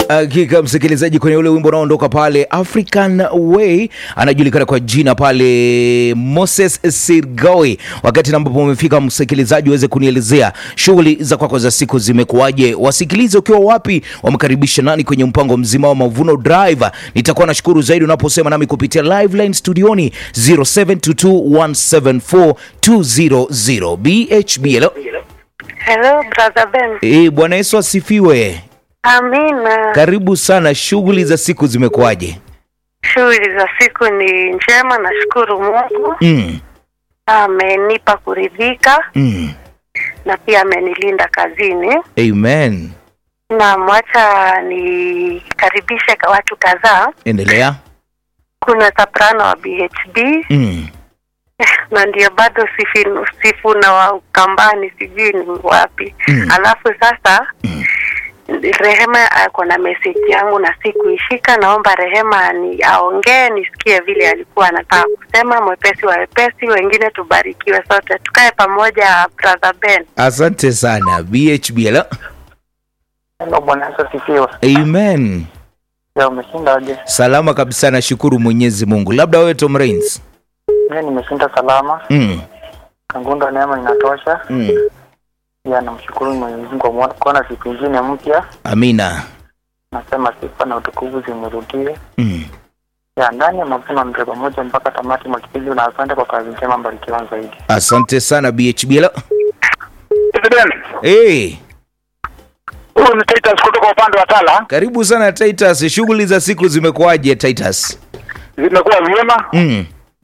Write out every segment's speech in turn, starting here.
Hakika msikilizaji, kwenye ule wimbo unaoondoka pale African Way, anajulikana kwa jina pale Moses Sirgawi. Wakati ambapo umefika msikilizaji, uweze kunielezea shughuli za kwako za siku zimekuwaje, wasikilize ukiwa wapi, wamekaribisha nani kwenye mpango mzima wa Mavuno Drive. Nitakuwa nashukuru zaidi unaposema nami kupitia live line studioni 0722174200 BHB. Hello. Hello, brother Ben. Eh, Bwana Yesu asifiwe. Amina. Karibu sana. Shughuli za siku zimekuwaje? Shughuli za siku ni njema, nashukuru Mungu Mm, amenipa kuridhika mm. na pia amenilinda kazini. Amen. Na mwacha nikaribishe ka- watu kadhaa. Endelea. Kuna soprano wa BHB Mm. na ndio bado sifu, sifu na wa Ukambani, sijui ni wapi. Mm. Alafu sasa Rehema ako na message yangu na sikuishika. Naomba Rehema ni aongee nisikie vile alikuwa anataka kusema. Mwepesi wa wepesi, wengine tubarikiwe sote, tukae pamoja. Brother Ben, Asante sana BHB. Hello. Hello, Bwana Yesu asifiwe. Amen. Ya umeshindaje? Salama kabisa, nashukuru Mwenyezi Mungu. Labda wewe Tom Rains. Mimi nimeshinda salama. Mm. Kangunda neema inatosha. Mm. Ya namshukuru Mwenyezi Mungu kwa mwa- kuona siku nyingine mpya. Amina. Nasema sifa na utukufu zimrudie. Mm. Ya ndani ya mavuno mpe pamoja mpaka tamati mwa kipindi na asante kwa kazi njema, mbarikiwa zaidi. Asante sana BHB. Hello. President, Hey, huyu ni Titus kutoka upande wa Tala. karibu sana Titus. Shughuli za siku zimekuwaje Titus? Zimekuwa vyema, Mm.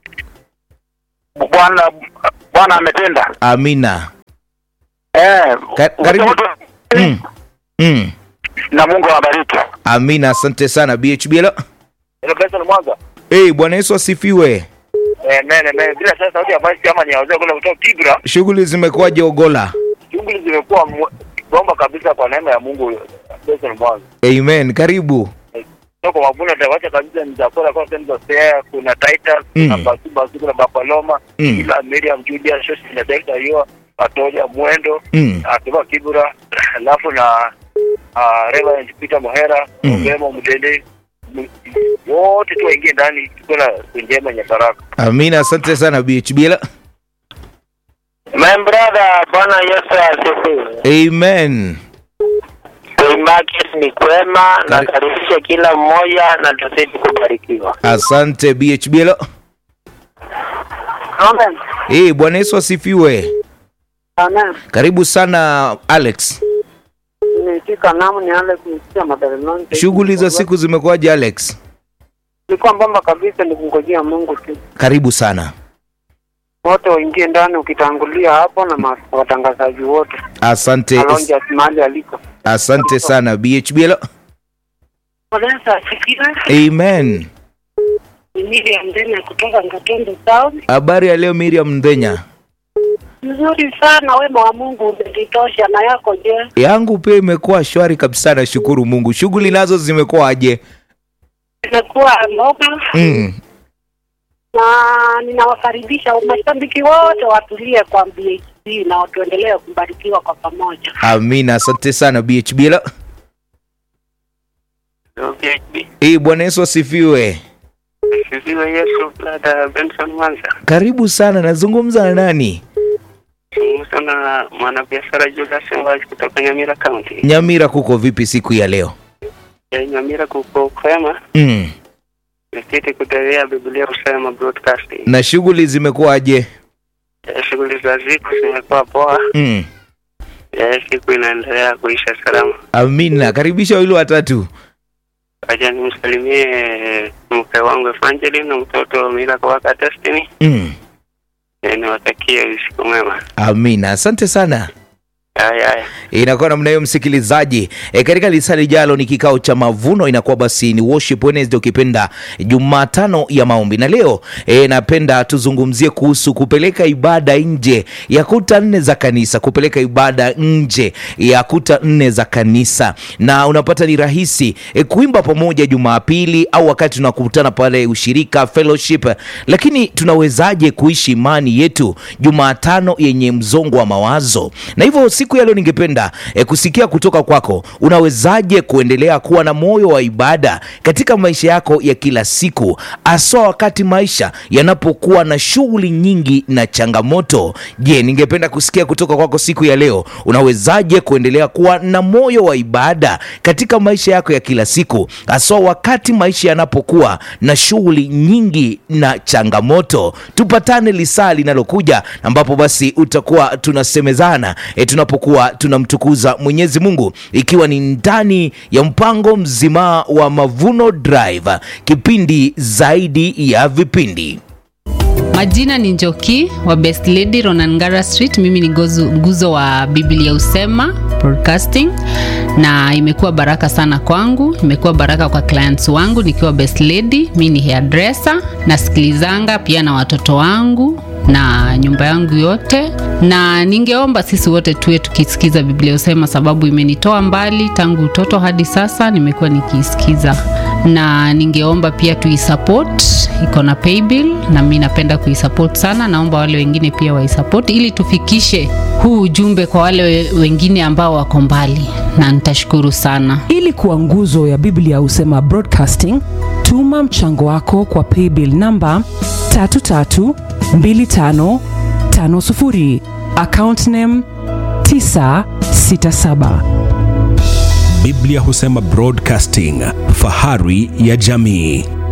Bwana Bwana ametenda. Amina. Eh, Ka- karibu. wote- Mm. Mm. na Mungu awabariki. Amina, asante sana BHB. Hello. Ile pesa ni mwanzo. Hey, Bwana Yesu asifiwe. Eh, nene nene bila sasa sauti ya basi kama ni ya wazee kule kutoka Kibra. Shughuli zimekuwaje Ogola? Shughuli zimekuwa mwe- bomba kabisa kwa neema ya Mungu. Pesa ni mwanzo. Amen. Karibu. Soko mavuno tawacha kabisa ni chakula kwa sehemu za Sea, kuna Titus, kuna Mm. Basu Basu, kuna Bapaloma, Mm. ila Miriam Julia, Shoshi na Delta hiyo, Atoja Mwendo, Mm. akiwa Kibra, alafu na uh, Reverend Peter Mohera, Mm. Ogemo Mdende, m- wote tu waingie ndani, tuko na siku njema yenye baraka. Amina, asante sana BHB. Hello. My brother, Bwana Yesu asifiwe. Amen. Market ni kwema, Kari- nakaribisha kila mmoja na tuzidi kubarikiwa. Asante BHB. Hello. Amen. Hey, Bwana Yesu asifiwe. Amen. Karibu sana Alex. Nimefika namu ni ale kusikia Mabelenonte. Shughuli za siku zimekuwaje Alex? ilikuwa mbamba kabisa, ni kungojea Mungu tu. Karibu sana. Wote waingie ndani, ukitangulia hapo na ma- watangazaji wote Asante. alonja mahali aliko. Asante sana BHB. Hello. Bwana asifiwe. Amen. Ni Miriam Ndenya kutoka Ngatondo Town. Habari ya leo Miriam Mdhenya. Nzuri sana, wema wa Mungu umetitosha. Na yako je? Yangu pia imekuwa shwari kabisa, nashukuru Mungu. Shughuli nazo zimekuwaje? Imekuwa mboga Mm. na ninawakaribisha mashabiki wote watulie kwa BHP na tuendelee kubarikiwa kwa pamoja. Amina, asante sana BHB. Hello. BHB. Eh, Bwana Yesu asifiwe. Sifiwe Yesu, brother Benson Mwanza. Karibu sana, nazungumza na nani? Zungumza na mwanabiashara Julius Mwazi kutoka Nyamira County. Nyamira, kuko vipi siku ya leo? Ya Nyamira kuko kwema, Mm. nikiti kutelea Biblia kusema broadcasting. Na shughuli zimekuwaje? Ya Shughuli za siku zimekuwa poa. Mm. Ya Siku inaendelea kuisha salama. Amina, karibisha wili watatu. Acha nimsalimie mke wangu Evangeline na mtoto Mila Kawaka Destiny. Mm. Na niwatakie usiku mwema. Amina, asante sana. Haya haya. inakuwa namna hiyo msikilizaji e, katika lisaa lijalo ni kikao cha mavuno inakuwa basi ni worship Wednesday ukipenda jumatano ya maombi na leo e, napenda tuzungumzie kuhusu kupeleka ibada nje ya kuta nne za kanisa kupeleka ibada nje ya kuta nne za kanisa na unapata ni rahisi e, kuimba pamoja jumapili au wakati tunakutana pale ushirika fellowship lakini tunawezaje kuishi imani yetu jumatano yenye mzongo wa mawazo na hivyo siku siku ya leo ningependa e, kusikia kutoka kwako, unawezaje kuendelea kuwa na moyo wa ibada katika maisha yako ya kila siku, haswa wakati maisha yanapokuwa na shughuli nyingi na changamoto. Je, ningependa kusikia kutoka kwako siku ya leo, unawezaje kuendelea kuwa na moyo wa ibada katika maisha yako ya kila siku, haswa wakati maisha yanapokuwa na shughuli nyingi na changamoto. Tupatane lisaa linalokuja, ambapo basi utakuwa tunasemezana e, tunapokuwa tunamtukuza Mwenyezi Mungu, ikiwa ni ndani ya mpango mzima wa Mavuno Drive, kipindi zaidi ya vipindi. Majina ni Njoki wa Best Lady Ronangara Street. Mimi ni gozu, nguzo wa Biblia Usema Broadcasting, na imekuwa baraka sana kwangu, imekuwa baraka kwa clients wangu nikiwa Best Lady. Mimi ni hairdresser, nasikilizanga pia na watoto wangu na nyumba yangu yote, na ningeomba sisi wote tuwe tukisikiza Biblia Usema, sababu imenitoa mbali tangu utoto hadi sasa, nimekuwa nikiisikiza, na ningeomba pia tuisupport, iko na paybill na mimi napenda kuisupport sana. Naomba wale wengine pia waisupport ili tufikishe huu ujumbe kwa wale we- wengine ambao wako mbali, na nitashukuru sana. ili kuwa nguzo ya biblia husema broadcasting tuma mchango wako kwa paybill namba 332550 account name 967 Biblia husema Broadcasting, fahari ya jamii.